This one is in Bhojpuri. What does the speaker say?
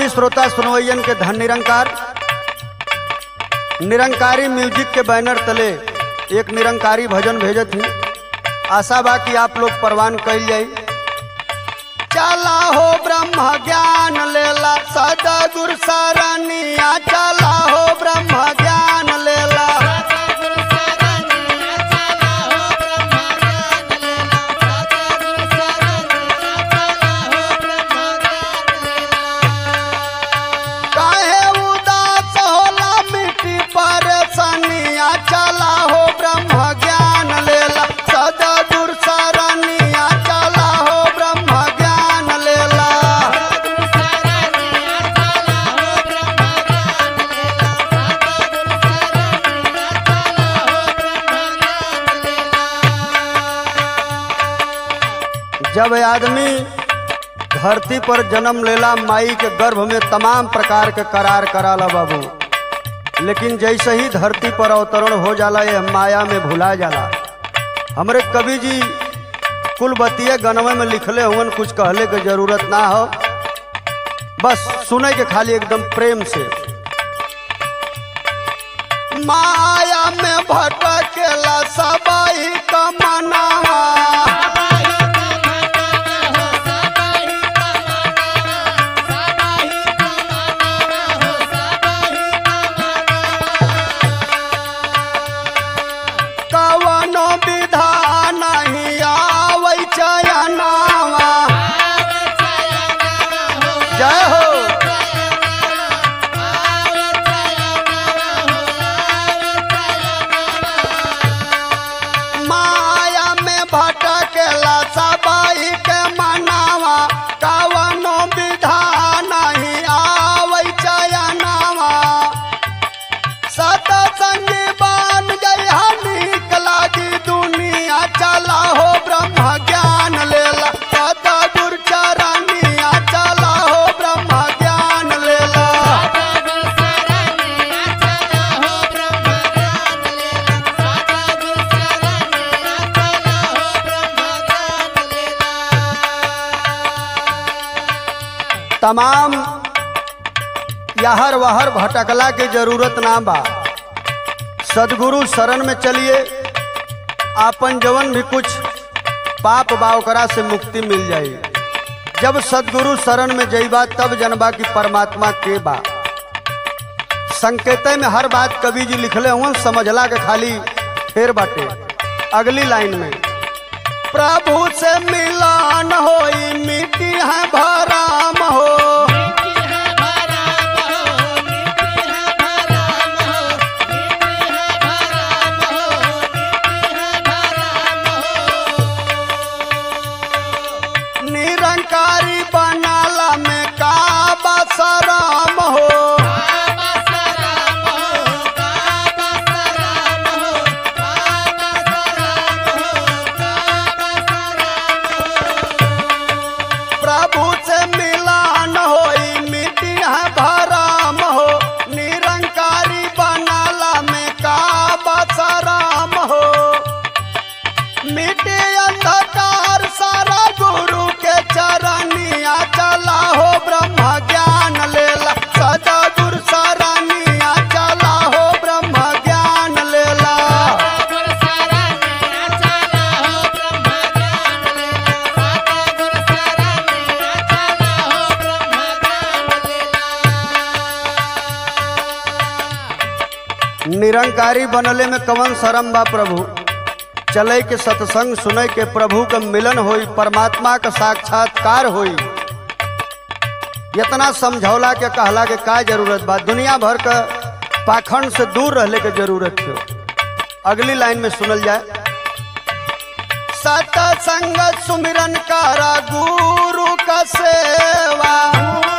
सभी श्रोता सुनवैयन के धन निरंकार निरंकारी म्यूजिक के बैनर तले एक निरंकारी भजन भेजत ही आशा बा कि आप लोग परवान कैल जाई चला हो ब्रह्म ज्ञान लेला सदा गुर सरनिया चला हो ब्रह्म ज्ञान लेला काहे उदास होला मिट्टी पर सनिया चला हो ब्रह्म ज्ञान लेला सदा गुर सरनिया चला हो ब्रह्म ज्ञान लेला जब आदमी धरती पर जन्म लेला माई के गर्भ में तमाम प्रकार के करार कराला बाबू लेकिन जैसे ही धरती पर अवतरण हो जाला ये माया में भुला जाला हमरे कवि जी कुलबतीय गनवे में लिखले हुवन कुछ कहले के जरूरत ना हो बस सुने के खाली एकदम प्रेम से माया में भटकेला सबाई कमनावा कवनो विधान नहीं आवै चयनावा जय हो माया में भटकेला सबाई के मनावा कवनो विधान नहीं आवै चयनावा सतसंग बन गई हनीक लागी दुनिया चला हो ब्रह्म ज्ञान लेला सत गुर चरनिया चला हो ब्रह्म ज्ञान लेला तमाम यहर वहर भटकला के जरूरत ना बा सदगुरु शरण में चलिए आपन जवन भी कुछ पाप बा ओकरा से मुक्ति मिल जाई जब सदगुरु शरण में जईबा तब जनबा की परमात्मा के बा संकेत में हर बात कवि जी लिखले हुआ समझला के खाली फेर बाटे अगली लाइन में प्रभु से मिलान होई मिट्टी है भराम हो निरंकारी बनाला में का बसराम हो प्रभु से मिलान होई मिट्टी है भराम हो निरंकारी बनाला में का बसराम हो मिटे अंधकार सारा गुरु के चरनिया चला हो ब्रह्म ज्ञान लेला सदा गुरु सरनिया चला हो ब्रह्म ज्ञान लेला निरंकारी बनले में कवन शरम बा प्रभु चले के सत्संग सुने के प्रभु का मिलन होई परमात्मा का साक्षात्कार होई इतना समझौला के कहला के का जरूरत बा दुनिया भर का पाखंड से दूर रहले के जरूरत हो अगली लाइन में सुनल जाए सतसंग सुमिरन करा गुरु का सेवा